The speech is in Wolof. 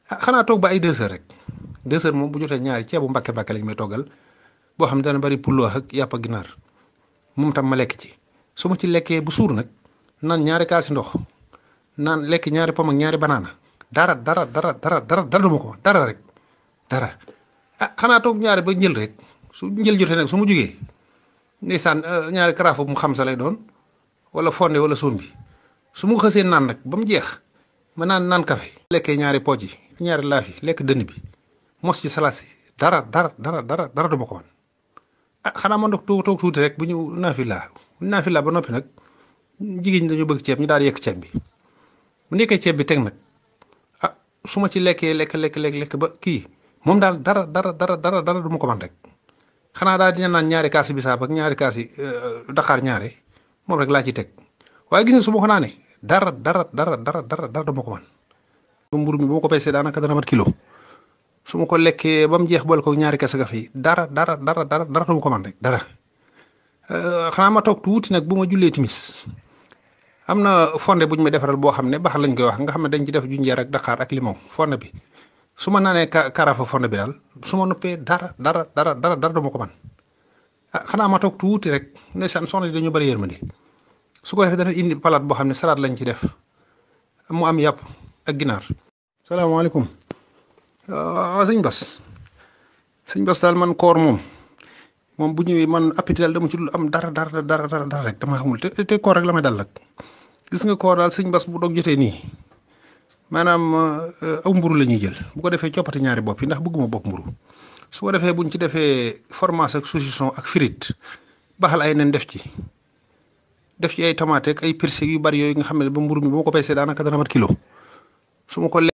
ah xanaa toog ba ay deux heures rek deux heures moom bu jotee ñaari ceebu mbàkke mbàkke lañ may toggal boo xam ne dana bari pulloo ak yàpp ak ginaar moom tam ma lekk ci su ma ci lekkee bu suur nag naan ñaari kaasi ndox naan lekk ñaari pom ak ñaari banaana dara dara dara dara dara dara duma ko dara rek dara ah xanaa toog ñaari ba njël rek su njël jotee nag su ma jugee ndeysaan ñaari karaafu mu xam sa lay doon wala fonde wala sombi su ma xësee naan nag ba mu jeex ma naan naan kafe lekkee ñaari pooj yi ñaari laaf yi lekk dënn bi mos ci salaat si dara dara dara dara dara duma ko man ah xanaa ma ndox toog toog tuuti rek bu ñu naafila naafila ba noppi nag jigéen ñi dañu bëgg ceeb ñu daal di yekk ceeb bi bu nekkee ceeb bi teg nag ah su ma ci lekkee lekk lekk lekk lekk ba kii moom daal dara dara dara dara dara du ma ko man rek xanaa daal dina naan ñaari kaasi bisaab ak ñaari kaasi daqaar ñaare moom rek laa ci teg waaye gis nga su ma ko naanee dara dara dara dara dara dara du ma ko man ba mburu mi bu ma ko peesee daanaka dana mat kilo su ma ko lekkee ba mu jeex boole ko ñaari kese gafe yi dara dara dara dara dara du ma ko man rek dara xanaa ma toog tuuti nag bu ma jullee timis am na fonde bu ñu ma defaral boo xam ne baax lañ koy wax nga xam ne dañ ci def junjeer ak daqaar ak limon fonde bi su ma naanee karafa fonde bi daal su ma noppee dara dara dara dara dara du ma ko man ah xanaa ma toog tuuti rek ndeysaan soxna yi dañu bëri yërmande su ko defee dana indi palaat boo xam ne salaat lañ ci def mu am yàpp ak ginaar. salaamaaleykum waaw sëñ Bas sëñ Bas daal man koor moom moom bu ñëwee man appétit daal dama ci dul am dara dara dara dara rek dama xamul te te koor rek la may dal nag gis nga koor daal sëñ Bas bu doog jotee nii maanaam aw mburu la ñuy jël bu ko defee coppati ñaari bopp yi ndax bëgguma bopp mburu su ko defee buñ ci defee fromage ak saucisson ak frite baxal ay nen def ci def ci ay tomate ak ay persil yu bari yooyu nga xam ne ba mburu mi bu ma ko peesee daanaka dana mat kilo su ma ko